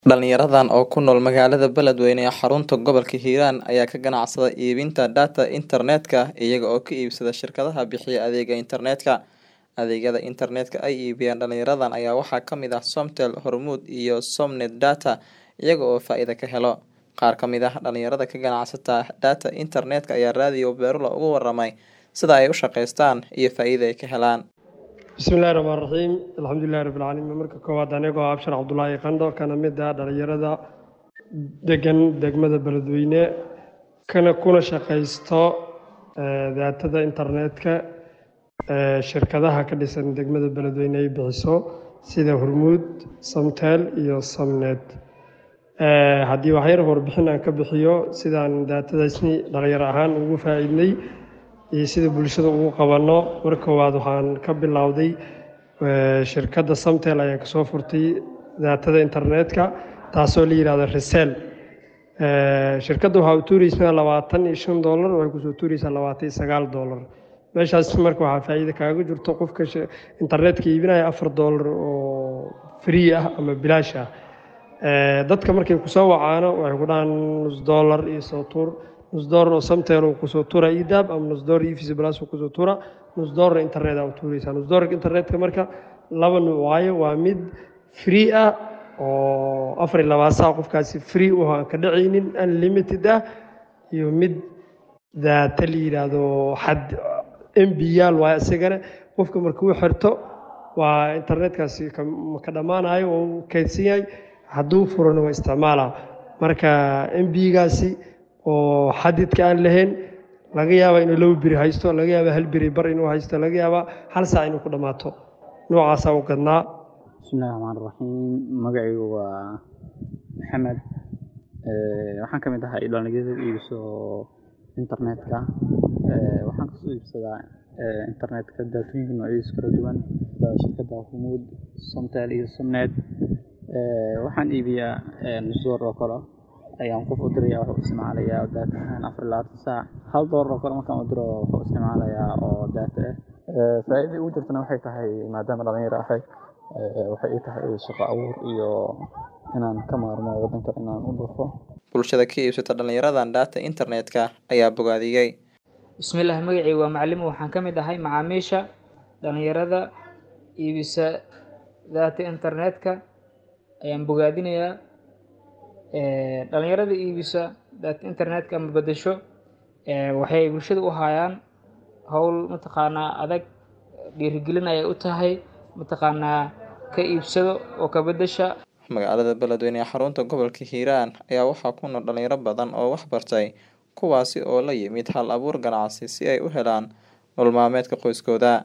Dhalinyaradan oo ku nool magaalada Beledweyne ee xarunta gobolka Hiiraan ayaa ka ganacsada iibinta data internetka iyaga oo ka iibsada shirkadaha bixiya adeega internetka. Adeegyada internetka ay iibiyaan dhalinyaradan ayaa waxaa ka mid ah Somtel, Hormuud iyo Somnet Data iyaga oo faa'iido ka helo. Qaar ka mid ah dhalinyarada ka ganacsata data internetka ayaa raadiyo Beerlo uga warramay sida ay u shaqeystaan iyo faa'iidada ay ka helaan. bismillahi raxmaan raxiim alxamdulilahi rabbil caalamiin marka koowaad anigoo ah abshar cabdulaahi qandho kana mid ah dhalinyarada degan degmada beledweyne kana kuna shaqaysto eh, daatada internetka eh, shirkadaha ka dhisan degmada beledweyne ay bixiso sida hormuud samtel iyo samnet Eh, haddii waxyar warbixin aan ka bixiyo sidaan daatadaasni dhalinyaro ahaan ugu faa'iidnay iyo sida bulshada ugu qabanno mar koowaad waxaan ka bilowday eh, shirkadda samtel ayaan kasoo furtay daatada internetka taasoo la yidhahdo resel Eh, shirkadda waxaa u tuureysaa labaatan iyo shan doolar waxay kusoo tuureysaa labaatan iyo sagaal doolar meeshaas marka waxaa faa'iido kaaga jirto qofka shi- internetka iibinaya afar doolar oo free ah ama bilaash ah Eh, dadka markay kusoo wacaano waxay ku dhahaan nus doolar iyo soo tuur nus doolar oo samtel uu kusoo tuura idab ama nus doolar iyo visa plus uu kusoo tuura nus doolar internet aa u tuureysaa nus doolarka internetka marka laba nuuc waayo waa mid free ah oo afar iyo labaatan saac qofkaasi free u aan ka dhacaynin unlimited ah iyo mid daata la yidhaahdo xad mb yaal waayo isagana qofka markuu xirto waa internetkaasi ka- ma ka dhammaanayo oo uu kaydsan yahay hadduu furana waa isticmaalaa marka mbigaasi oo xadidka aan lahayn laga yaabaa inuu laba beri haysto laga yaabaa hal beri bar inuu haysto laga yaabaa hal saac inuu ku dhammaato noocaasaa u gadnaa bismillahi raxmaan raxiim magacaygu waa maxamed Eh, waxaan ka mid ahay dhalinyarada iibso internetka Eh, waxaan kasoo iibsadaa eh, internetka daatooyinka noocyadiisa kala duwan sida shirkadda hormuud somtel iyo somnet Eh, waxaan iibiyaa eh, nus doolar oo kale ayaan qof u diraya wuxuu isticmaalayaa daata ahaan afar iyo labaatan saac hal doolar oo kale markaan u diro wuxuu isticmaalayaa oo daata ah Eh, faa'iidada ugu jirtana waxay tahay maadaama dhalinyaro ahay eh, waxay ii tahay shaqo abuur iyo inaan ka maarmo waddanka inaan u dhufo Bulshada ka iibsata dhalinyaradan data internetka ayaa bogaadiyey. bismillaah magacayga waa macalimo waxaan ka mid ahay macaamiisha dhalinyarada iibisa data internetka ayaan bogaadinayaa Eh, dhalinyarada iibisa data internetka ama bedesho eh, waxay bulshada u hayaan howl mataqaanaa adag dhiirigelin ayay u tahay mataqaanaa ka iibsado oo ka bedesha Magaalada Beledweyne ee xarunta gobolka Hiiraan ayaa waxaa ku nool dhalinyaro badan oo wax bartay kuwaasi oo la yimid hal abuur ganacsi si ay u helaan nolol maalmeedka qoyskooda.